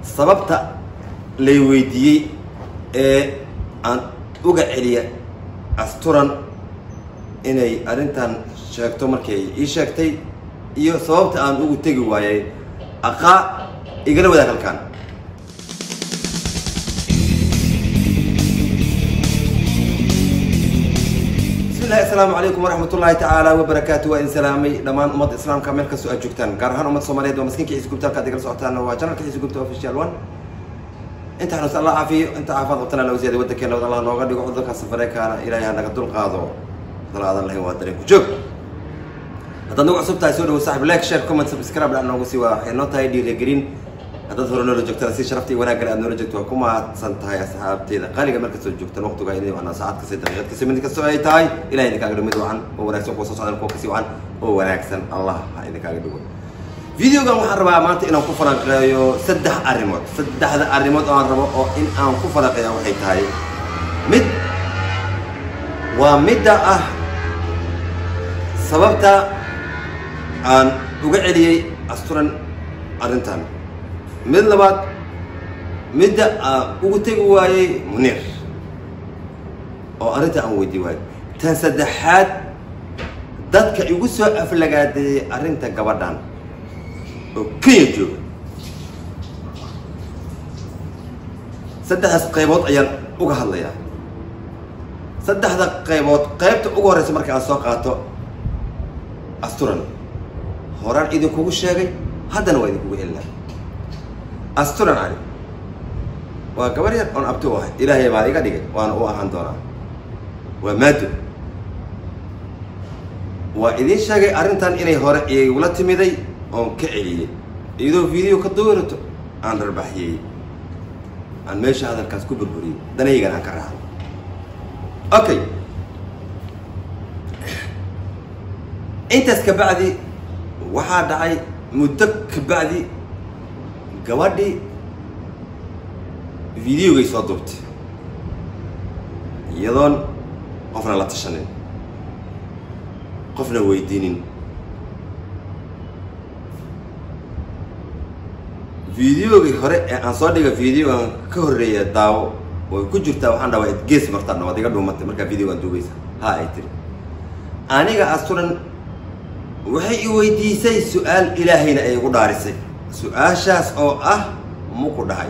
sababta lay weydiiyey ee aan uga celiya asturan inay arrintan sheegto markay ii sheegtay iyo sababta aan ugu tegi waayay aqaa igala wadaag halkaan bismillahi assalaamu calaykum waraxmat ullaahi tacaala wabarakaatu waa idin salaamay dhammaan ummadda islaamka meel kastoo aad joogtaan gaar ahaan ummadda soomaaliyeed waa maskiinka xiisa gubta halkaad igala socotaan waa janalka xiisa gubta official one inta xanuus allah caafiyo inta caafimaad qabtana loo ziyaday waddankeena wad allah nooga dhigo cudurka safareekaana ilaahay ha naga dulqaado dal aadan lahayn waa dareen ku joog haddaad nagu cusub tahay soo dhawo saaxib like share comment subscribe dhac noogu sii waa waxay noo tahay dhiirigelin haddaad hore noola joogtana si sharafta iyo wanaaggan aad noola joogto waa ku mahadsan tahay asxaabteeda qaaliga meel kastoo joogtaan waqtiga inay macnaa saacad kasta daqiiqad kasta mid kastoo ay tahay ilahay idinkaaga dhigo mid wacan oo wanaagsan kuwa soo socdaan kuwa kasii wacan oo wanaagsan allah ha idinkaaga dhigo videogan waxaan rabaa maanta inaan ku falanqeeyo saddex arrimood saddexda arrimood oo aan rabo oo in aan ku falanqeeya waxay tahay mid waa midda ah sababta aan uga celiyey asturan arrintan mid labaad midda aan ugu tegi waayey muniir oo arrinta aan weydii waayey tan saddexaad dadka igu soo aflagaadeeyey arrinta gabadhan oo kenya jooga saddexdaas qaybood ayaan uga hadlayaa saddexda qaybood qaybta ugu horreysa marka aan soo qaato asturan horaan idinkugu sheegay haddana waa idinkugu celinaa asturan cali waa gabar yar oon abti u ahay ilaahay baa iga dhigay waana u ahaan doonaa waa maado waa idiin sheegay arrintan inay hore igula timiday oon ka celiyey iyadoo video ka duwirato aan rarbaxiyey aan meesha hadalkaas ku burburiyey danaygan aan ka raacay okay intaas kabacdi waxaa dhacay muddo kabacdi gabadhii videogay soo duubtay iyadoon qofna la tashanin qofna weydiinin videogii hore ee aan soo dhiga videogan ka horreeya daawo way ku jirtaa waxaan dhaha waa id gees martaan waad iga dhuumatay markaa videogan duubaysa ha ay tiri aniga asturan waxay i weydiisay su-aal ilaahayna ay igu dhaarisay su-aashaas oo ah muku dhahay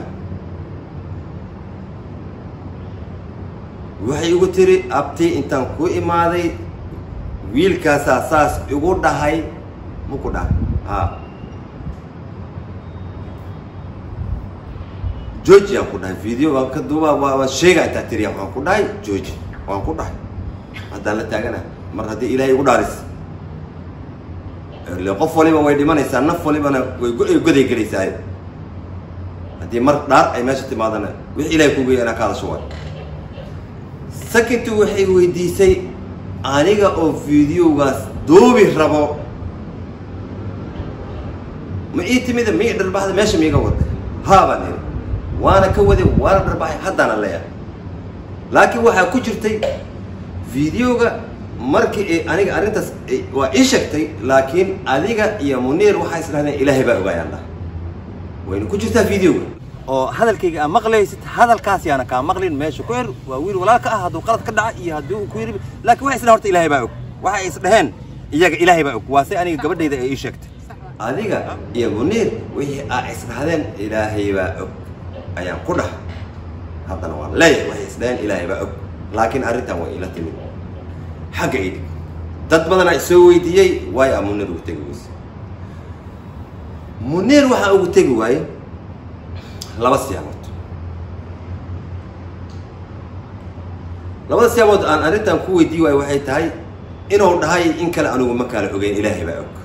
waxay igu tiri abti intaan ku imaaday wiilkaasaa saas igu dhahay muku dhahay ha georgi aan ku dhahay video waan ka duuba waa sheega intaa tiriya waan ku dhahay georgi waan ku dhahay haddaan la taagana mar haddii ilaahay igu dhaaris ile qof waliba way dhimanaysaa naf walibana way goday gelaysaa haddii mar dhaar ay meesha timaadana wix ilahay kugeya inaa ka hadasho waay sakintu waxay weydiisay aniga oo videogaas duubi rabo ma ii timida ma ii dharbaxda meesha miiga waday haabaan iri waana ka waday waana dharbaxay haddaana leeyahay laakiin waxaa ku jirtay videoga markii aniga arrintaas waa ii sheegtay laakiin adiga iyo muniir waxaa isdhahdeen ilaahay baa ogaayaan dhah wayna ku jirtaa videoga oo hadalkayga aa maqlaysid hadalkaas yaana kaa maqlin meesha ku er waa wiil walaalka ah hadduu qalad ka dhaca iyo haddii uu ku yiri laakiin waxay isdhahen horta ilaahay baa og waxay isdhaheen iyaga ilaahay baa og waa se aniga gabadhayda ay ii sheegtay adiga iyo muniir wixii aa isdhahdeen ilaahay baa og ayaan ku dhahay haddana waan leeyahay waxay isdhaheen ilaahay baa og laakiin arrintan waa ila timid xagga idhig dad badanaa isoo weydiiyey waayo a muniir ugu tegi weyse muniir waxaa ugu tegi waaye laba siyaabood labada siyaabood aan arrintan ku weydiiyi waayo waxay tahay inuu dhahay in kale anigu ma kala ogeyn ilaahay baa og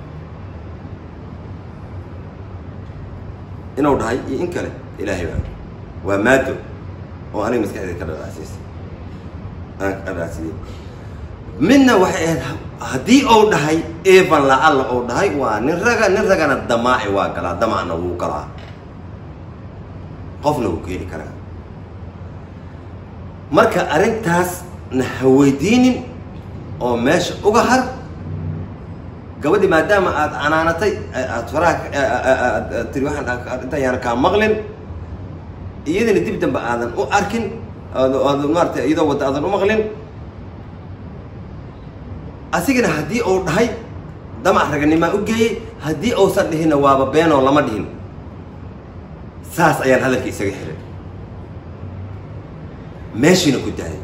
inuu dhahay iyo in kale ilaahay baa og waa maado oo aniga maskaxdeeda ka dhadhaasiisay aan ka dhadhaasiyey midna waxay ahayd haddii uu dhahay evan lacalla uu dhahay waa nin raga nin ragana damaaci waa galaa damacna wuu galaa qofna wuu keeni karaa marka arrintaasna ha weydiinin oo meesha uga har gabadhi maadaama aad canaanatay aad faraha aad tiri waxaan inta ayaana kaa maqlin iyadana dib dambe aadan u arkin aad maarata iyadoo wadda aadan u maqlin asigana haddii uu dhahay damac raganimaa u geeyey haddii uusan dhihinna waaba beenoo lama dhihin saas ayaan hadalka isaga xiray meeshiina ku daayay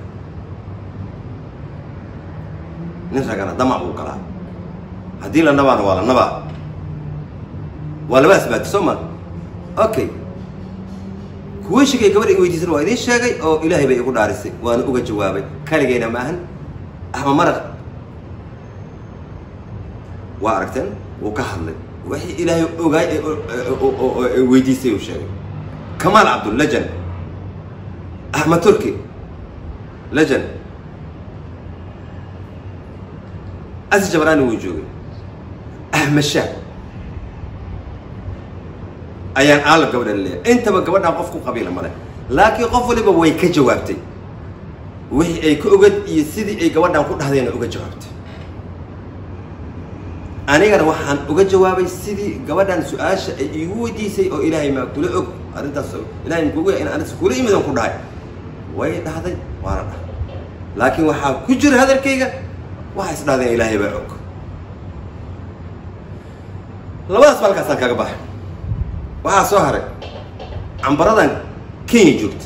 nin ragana damac buu galaa haddii la nabaana waa la nabaa waa laba asbaati soo ma okay kuwa shigay gabadha i weydiisan waa idiin sheegay oo ilaahay bay igu dhaarisay waana uga jawaabay kaligayna maahan ama maraq waa aragteen wuu ka hadlay wixii ilaahay ogaay weydiisay uu sheegay kamaal cabdul lejan axmed turki lejan asi jabraani wuu joogay ahmed shaah ayaan aala gabadha leeyahay intaba gabadhaan qof ku qabiila male laakiin qof waliba way ka jawaabtay wixii ay ka ogad iyo sidii ay gabadhaan ku dhahdayna uga jawaabtay anigana waxaan uga jawaabay sidii gabadhan su-aasha ay iigu weydiisay oo ilaahay maa kula og arrintaas ilahay makugu in arintas kula imidan ku dhahay way dhahday waana dhahay laakiin waxaa ku jira hadalkayga waxay is dhahdeen ilaahay baa og labadaas balkaasaan kaga baxay waxaa soo haray cambaradan kenya joogta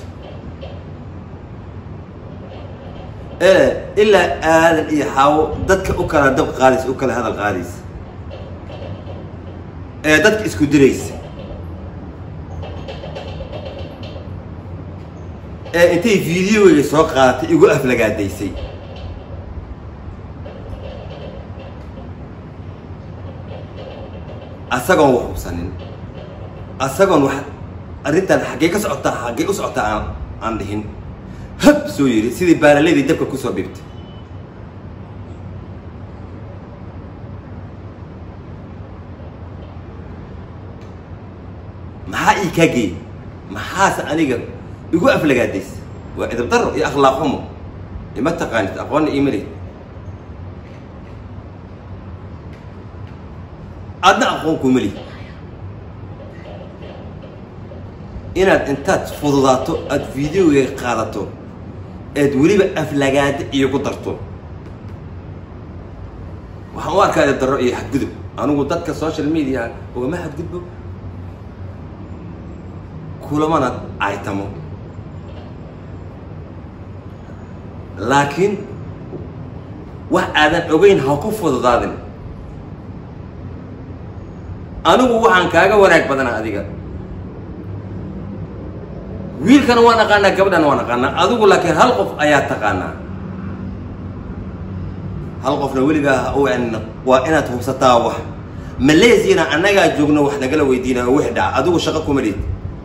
ee ilaa aadan iyo xaawo dadka u kala dab qaadaysa u kala hadal qaadaysa ee dadka isku diraysa ee intay videoga soo qaadatay igu aflagaadaysay asagoon wax hubsanin asagoon wax arrintan xaggee ka socotaa xaggee u socotaa aan aan dhihin hab soo yidhi sidii baalaladii dabka kusoo dhibtay maxaa ii kaa geeyey maxaase aniga igu aflagaadaysa waa edab daro iyo akhlaaq xumo ima taqaanid aqoonna iimalid adna aqoon kumali inaad intaad fududaato aada videoga qaadato eed weliba aflagaada iyo ku darto waxaan u arkaa edab darro iyo xadgudub anigu dadka social media ugama xadgudbo kulamana aytamo laakiin wax aadan ogeyn ha ku fududaadin anigu waxaan kaaga wanaag badanaa adiga wiilkana waan aqaanaa gabadhana waan aqaanaa adigu laakiin hal qof ayaa taqaanaa hal qofna weligaa u waa inaad hubsataa wax malaysiana annagaa joogno wax nagala weydiinaya wix dhaca adigu shaqo kuma dhid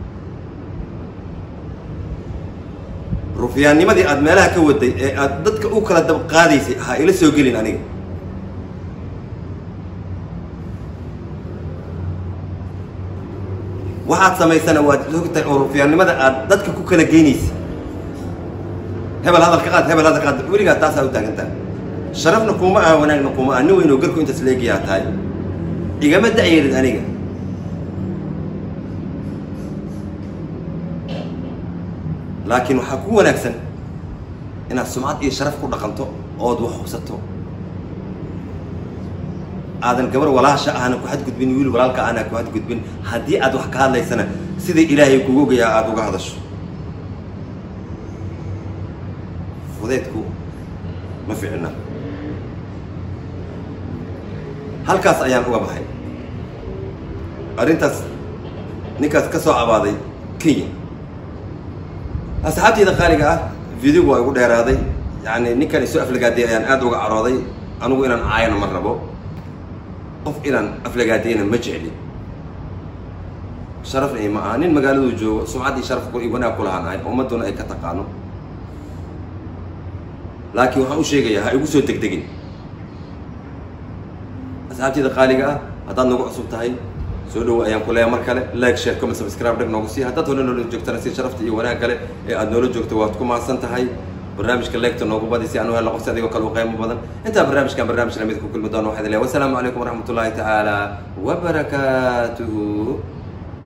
rufyaannimadii aada meelaha ka waday ee aada dadka u kala dab qaadaysay ha ila soo gelin aniga waxaad samaysana waad ogtahay oo rufyaannimada aad dadka ku kala geynaysa hebel hadal ka qaad hebel hadal ka qaad weligaa taasaa u taagantaa sharafna kuma aha wanaagna kuma aha nin weyn oo garku intaas leegiyaa tahay igama da-yeelid aniga laakiin waxaa ku wanaagsan inaad sumcad iyo sharaf ku dhaqanto ood wax hubsato aadan gabar walaasha ahna ku xadgudbin wiil walaalka ahna ku xadgudbin haddii aad wax ka hadlaysana sida ilaahay kugu ogayaa aada uga hadasho fudeedku ma ficna halkaas ayaan uga baxay arrintaas ninkaas ka soo cabaaday kenya asxaabteyda qaaliga ah videogu waa igu dheeraaday yani ninkan isoo aflagaaday ayaan aada uga carooday anigu inaan caayana ma rabo qof inaan aflagaadayna ma jecli sharafna ima aha nin magaaladuu joogo sumcaddii sharafku iyo wanaag ku lahaan ahay ummadduna ay ka taqaano laakiin waxaan u sheegayaa ha igu soo degdegin asxaabteyda qaaliga ah haddaad nagu cusub tahay soo dhawo ayaan ku leeyahay mar kale like share comment subscribe dhag noogu sii haddaad hore noola joogtana si sharafta iyo wanaag kale ee aada noola joogto waad ku mahadsan tahay barnaamijka leegta noogu badi si aan u helno qofsi adigoo kale u qiimo badan intaa barnaamijkan barnaamij lamid ku kulmi doono waxaa idin leeyahay wasalaamu calaykum waraxmat ullahi tacaala wabarakaatuhu